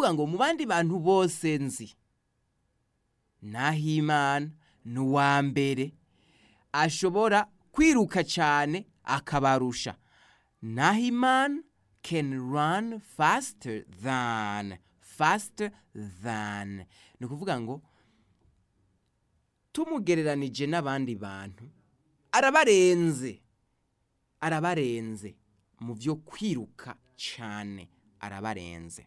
ukuvuga ngo mu bandi bantu bose nzi nahimana ni uwa mbere ashobora kwiruka cyane akabarusha nahimana can run faster than faster than ni ukuvuga ngo tumugereranije n'abandi bantu arabarenze arabarenze mu byo kwiruka cyane arabarenze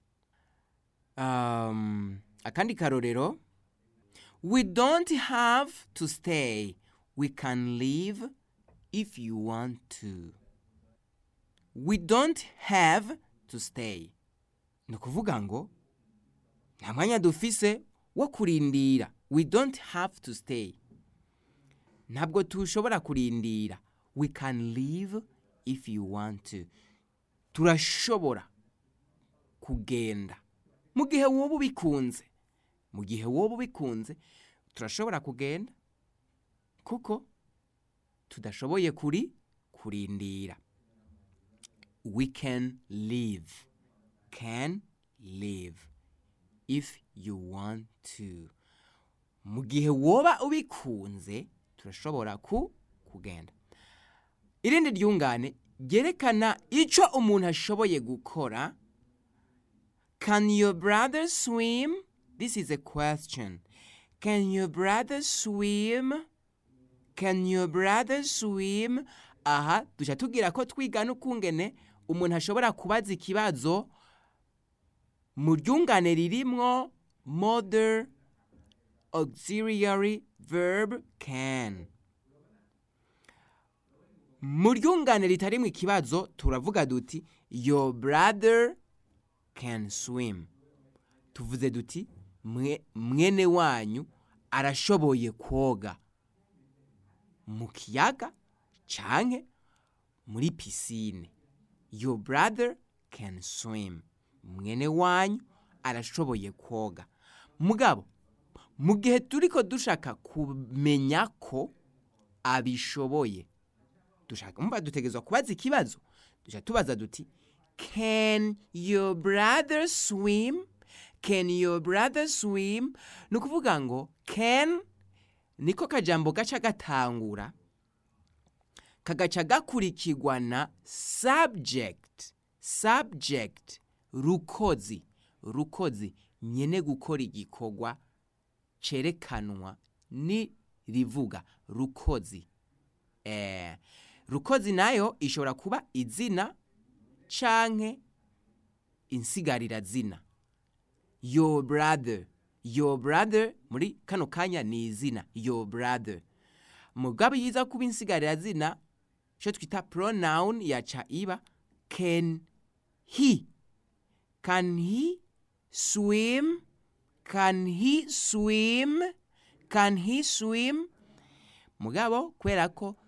um, akandi karorero we don't have to stay we can leave if you want to we don't have to stay ni ukuvuga ngo nta mwanya dufise wo kurindira we don't have to stay ntabwo tushobora kurindira we can leave if you want to turashobora kugenda mu gihe wowe ubikunze mu gihe wowe ubikunze turashobora kugenda kuko tudashoboye kuri kurindira we can leave can leave if you want to mu gihe woba ubikunze turashobora ku kugenda irindi ryungane ryerekana icyo umuntu ashoboye gukora can your brother swim this is a question can your brother swim can your brother swim aha duca tubwira ko twiga n'ukungene umuntu ashobora kubaza ikibazo mu ryungane ririmwo modern auxiliary verb can mu ryungane ritarimwo ikibazo turavuga duti your brother can swim tuvuze duti "Mwe- mwene wanyu arashoboye koga mu kiyaga canke muri pisine your brother can swim mwene wanyu arashoboye koga mugabo mu gihe turiko dushaka kumenya ko abishoboye dushaka mva dutegerezwa kubaza ikibazo duca tubaza duti can your brother swim can your brother swim ni ukuvuga ngo can niko kajambo gaca gatangura kagaca gakurikirwa na subject subject rukozi rukozi nyene gukora igikorwa cerekanwa ni rivuga rukozi eh, rukozi nayo ishobora kuba izina canke insigarira zina your brother your brother muri kano kanya ni izina your brother mugabo yiza kuba insigarira zina ico twita pronoun yaca iba can he can he swim can he swim can he swim mugabo kubera ko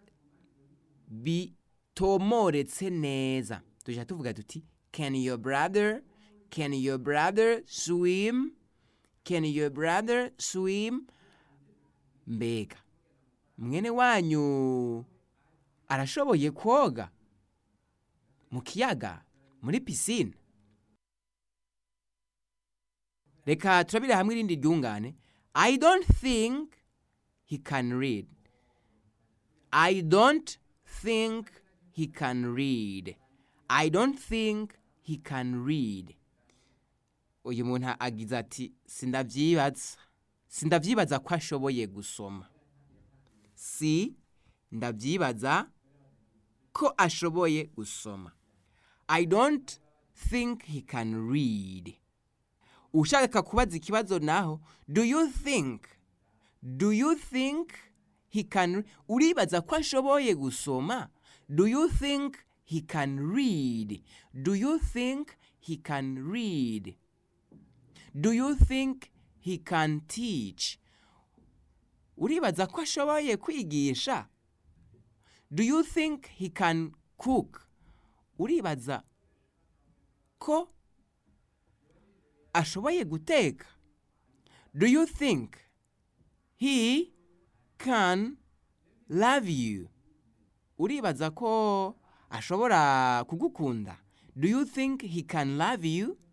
bitomoretse neza tuja tuvuga tuti can your brother can your brother swim can your brother swim mbega mwene wanyu arashoboye koga mu kiyaga muri pisine reka turabire hamwe irindi ryungane i don't think he can read i don't think he can read i don't think he can read uyu muntu agize ati sindavyibaza sindavyibaza ko ashoboye gusoma si ndavyibaza ko ashoboye gusoma i don't think he can read ushaka kubaza ikibazo naho do you think do you think he can uribaza ko ashoboye gusoma do you think he can read do you think he can read do you think he can teach uribaza ko ashoboye kwigisha do you think he can cook uribaza ko ashoboye guteka do you think he can love you uribaza ko ashobora kugukunda do you think he can love you